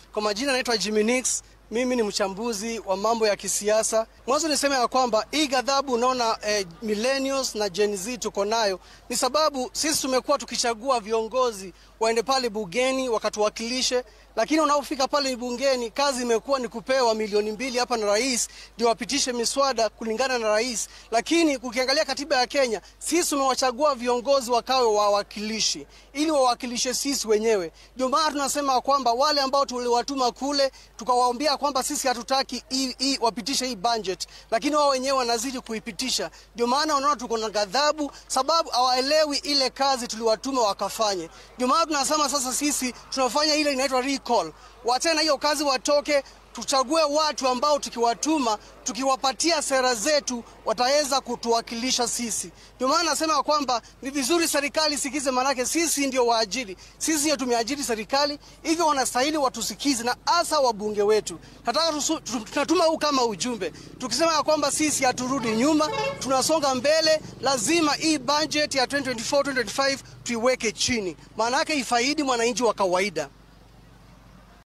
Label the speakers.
Speaker 1: Kwa majina naitwa Jimmy Nix. Mimi ni mchambuzi wa mambo ya kisiasa. Mwanzo niseme ya kwamba hii ghadhabu unaona eh, millennials na Gen Z tuko nayo ni sababu sisi tumekuwa tukichagua viongozi waende pale bungeni wakatuwakilishe, lakini unapofika pale bungeni kazi imekuwa ni kupewa milioni mbili hapa na rais ndio wapitishe miswada kulingana na rais. Lakini ukiangalia katiba ya Kenya, sisi tumewachagua viongozi wakawe wawakilishi ili wawakilishe sisi wenyewe. Ndio maana tunasema kwamba wale ambao tuliwatuma kule tukawaambia kwamba sisi hatutaki hii hii wapitishe hii budget, lakini wao wenyewe wanazidi kuipitisha. Ndio maana unaona tuko na ghadhabu, sababu hawaelewi ile kazi tuliwatuma wakafanye. Ndio maana tunasema sasa sisi tunafanya ile inaitwa recall, wachana hiyo kazi, watoke tuchague watu ambao tukiwatuma tukiwapatia sera zetu wataweza kutuwakilisha sisi. Ndio maana nasema kwamba ni vizuri serikali sikize, maanake sisi ndio waajiri, sisi ndio tumeajiri serikali, hivyo wanastahili watusikize, na hasa wabunge wetu. Nataka tusu- tu- tunatuma huu kama ujumbe tukisema ya kwamba sisi haturudi nyuma, tunasonga mbele. Lazima hii budget ya 2024 2025 tuiweke chini, maanake ifaidi mwananchi wa kawaida.